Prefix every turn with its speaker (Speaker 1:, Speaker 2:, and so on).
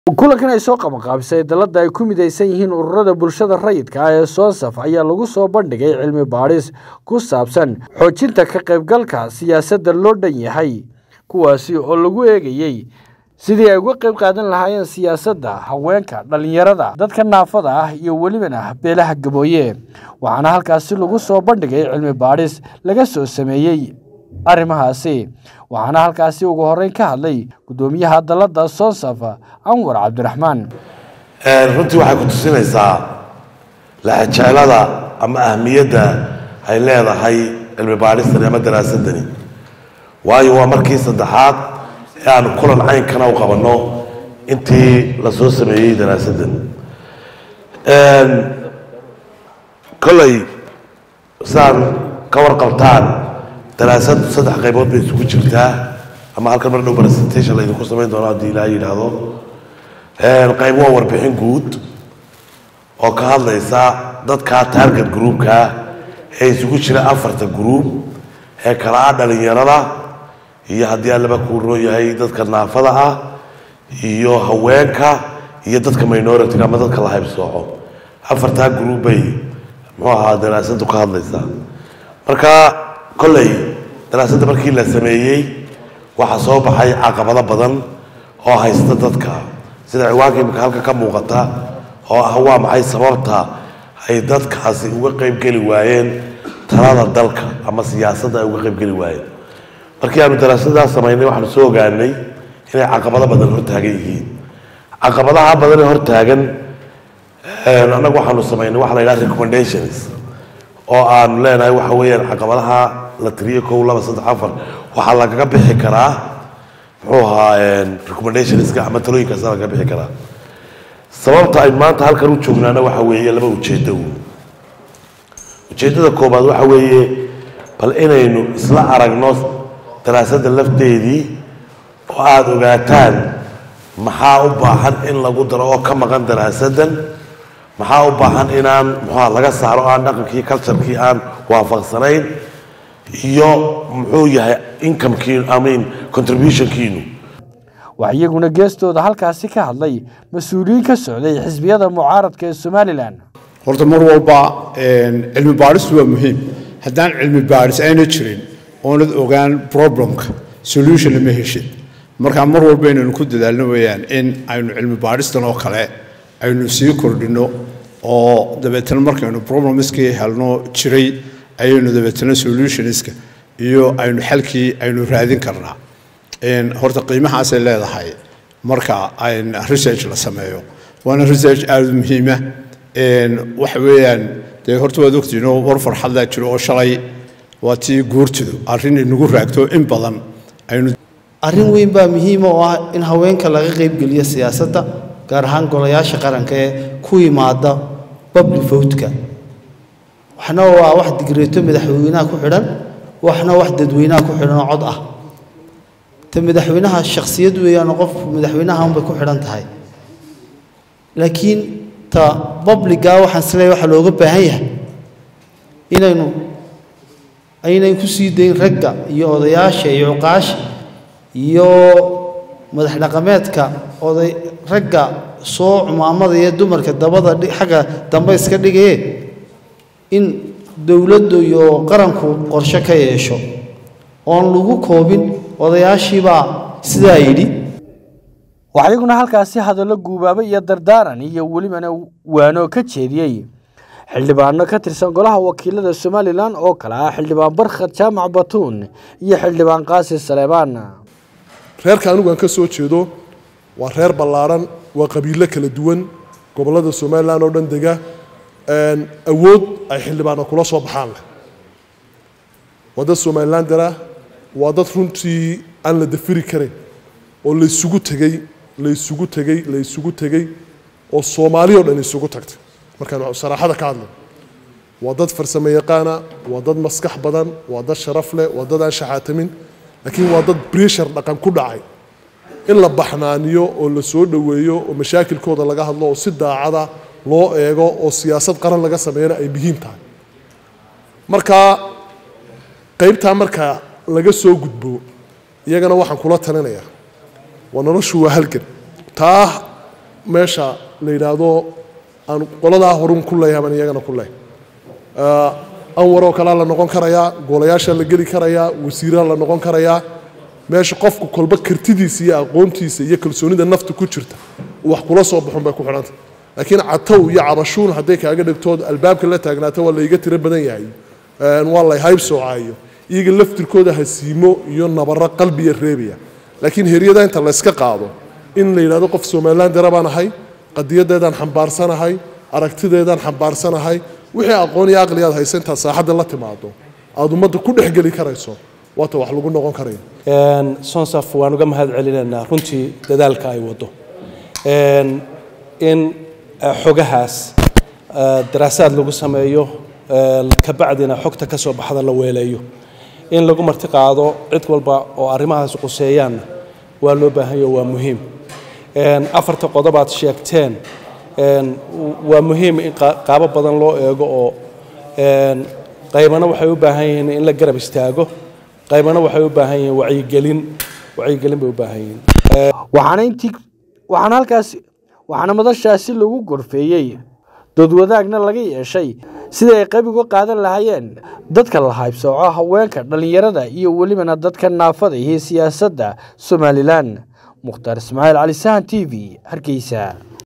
Speaker 1: kulankan ay soo qabanqaabisay dalladda ay ku midaysan yihiin ururada bulshada rayidka ah ee soonsaf ayaa lagu soo bandhigay cilmi baadhis ku saabsan xoojinta ka qaybgalka siyaasadda loo dhan yahay kuwaasi oo lagu eegayey sidii ay uga qayb qaadan lahaayeen siyaasadda haweenka dhallinyarada dadka naafada ah iyo welibana beelaha gabooye waxaana halkaasi lagu soo bandhigay cilmi baadhis laga soo sameeyey arrimahaasi waxaana halkaasi ugu horreyn ka hadlay guddoomiyaha dalladda soonsaf anwar cabdiraxmaan
Speaker 2: runtii waxay ku tusinaysaa laxajeclada ama ahmiyadda ay leedahay cilmi baadhistani ama daraasadani waayo waa markii saddexaad ee aanu kulan caynkana u qabanno intii la soo sameeyey daraasaddan kolley sidaan ka warqabtaan daraasad saddex qaybood bay isugu jirtaa ama halkan mar dhow presentation laydinku samayn doono haddii ilaaha yidhaahdo qayb waa warbixin guud oo ka hadlaysa dadka target groupka ee isugu jira afarta group ee kala ah dhalinyarada iyo haddii allaba kuu roo yahay dadka naafada ah iyo haweenka iyo dadka minority ama dadka la haybsooco afartaa group bay muxuu ahaa daraasadu ka hadlaysaa marka kolley daraasadda markii la sameeyey waxaa soo baxay caqabado badan oo haysta dadka sida ciwaanka imika halka ka muuqata oo ah waa maxay sababta ay dadkaasi uga qaybgeli waayeen talada dalka ama siyaasadda ay uga qaybgeli waayeen markii aanu daraasadaas samaynay waxaanu soo ogaanay inay caqabado badan hortaagan yihiin caqabadaha badan ee hortaagan annagu waxaanu samaynay waxa la yidhaha recommendations oo aanu leenahay waxa weeyaan caqabadaha la tiriyo kow laba saddex afar waxaa lagaga bixi karaa muxuu ahaa recommendationska ama talooyinkaas lagaga bixi karaa sababta ay maanta halkan u joognaana waxa weeye laba ujeedo ujeeddada koobaad waxa weeye bal inaynu isla aragno daraasadda lafteedii oo aada ogaataan maxaa u baahan in lagu daro oo ka maqan daraasaddan maxaa u baahan inaan muxua laga saaro aan dhaqankii culturekii aan waafaqsanayn iyo muxuu yahay incomekiinu amin contributionkiinu
Speaker 1: waxaa iyaguna geestooda halkaasi ka hadlay mas-uuliyiin ka socday xisbiyada mucaaradka ee somalilan
Speaker 3: horta mar walba cilmi baadhistu waa muhiim haddaan cilmi baadhis ayna jirin oonad ogaan problemka solution lama heshid markaa mar walba inaynu ku dadaalno weeyaan in aynu cilmi baadhistan oo kale aynu sii kordhinno oo dabeetana markaynu problemskii helno jiray ayaynu dabeetana solutionska iyo aynu xalkii aynu raadin karnaa horta qiimahaasay leedahay marka research la sameeyo waana research aada u muhiima waxa weeyaan dee horta waad ogtiinoo war farxadlaa jiro oo shalay waa tii guurtidu arrin inagu raagto in badan aynu
Speaker 4: arrin weyn baa muhiima oo ah in haweenka laga qaybgeliyo siyaasadda gaar ahaan golayaasha qaranka ee ku yimaada public votka waxna waa wax digreeto madaxweynaha ku xidhan waxna wax dadweynaha ku xidhan oo cod ah ta madaxweynaha shakhsiyad weeyaanoo qof madaxweynaha unbay ku xidhan tahay laakiin ta babliga waxaan isleeyahay waxaa looga baahan yahay inaynu aynan ku sii dayn ragga iyo odayaasha iyo cuqaasha iyo madax dhaqameedka oday ragga soo cumaamada iyo dumarka dabada xagga dambe iska dhigaye in dowladdu iyo qaranku qorshe ka yeesho oon lagu koobin odayaashiibaa sidaa yidhi
Speaker 1: waxaa iyaguna halkaasi hadallo guubaaba iyo dardaaran iyo welibana waano ka jeediyey xildhibaano ka tirsan golaha wakiilada somalilan oo kale ah xildhibaan barkhad jaamac batuun iyo xildhibaan qaasi saleebaan
Speaker 5: reerka anigu aan ka soo jeedo waa reer ballaarhan waa qabiilo kala duwan gobollada somalilan oo dhan dega awood ay xildhibaano kula soo baxaan leh waa dad somalilandera waa dad runtii aan la dafiri karin oo laysugu tegey laysugu tegey laysugu tegey oo soomaali o dhan isugu tagtay markaan saraaxada ka hadlo waa dad farsamo yaqaana waa dad maskax badan waa dad sharaf leh waa dad aan shaxaatamin laakiin waa dad breshar dhaqan ku dhacay in la baxnaaniyo oo la soo dhoweeyo oo mashaakilkooda laga hadlo oo si daacada loo eego oo siyaasad qaran laga sameeyana ay muhiim tahay marka qaybtaa marka laga soo gudbo iyagana waxaan kula talinayaa waa noloshu waa halgan taa meesha la yidhaahdo aan qoladaa horun ku leeyahay baan iyagana ku leeyahay anwaroo kalea la noqon karayaa golayaasha la geli karayaa wasiiraa la noqon karayaa meesha qofku kolba kartidiisa iyo aqoontiisa iyo kalsoonida nafta ku jirta wax kula soo baxun bay ku xidhanta laakiin catow iyo cabashuun hadday kaaga dhigtood albaabka la taagnaato waa layga tiro badan yahay waa lay hayb soocaayo iyaga laftirkooda hasiimo iyo nabaro qalbiya reebaya laakiin heryada inta layska qaado in la yidhahdo qof somalilan dara baan ahay qadiyadeedaan xambaarsanahay aragtideedaan xambaarsanahay wixii aqoon iyo aqli aad haysa intaad saaxadda la timaado aada ummadda ku dhexgeli karayso waata wax lagu noqon karaya
Speaker 6: sonsaf waan uga mahad celinaynaa runtii dadaalka ay wado in xogahaas daraasaad lagu sameeyo kabacdina xogta ka soo baxda la weeleeyo in lagu marti qaado cid walba oo arrimahaas quseeyaanna waa loo baahanyo waa muhiim afarta qodob aad sheegteen waa muhiim in qaabo badan loo eego oo qaybana waxay u baahan yihiin in la garab istaago qaybana waxay u baahan yihiin wacyigelin wacyigelin bay u baahan yihiin
Speaker 1: waxaana intii waxaana halkaas waxaana madashaasi lagu gorfeeyey doodwadaagna laga yeeshay sidai ay qayb uga qaadan lahaayeen dadka la haybsooco haweenka dhallinyarada iyo welibana dadka naafada iyo siyaasadda somalilan mukhtaar ismaaciil cali sahan t v hargeysa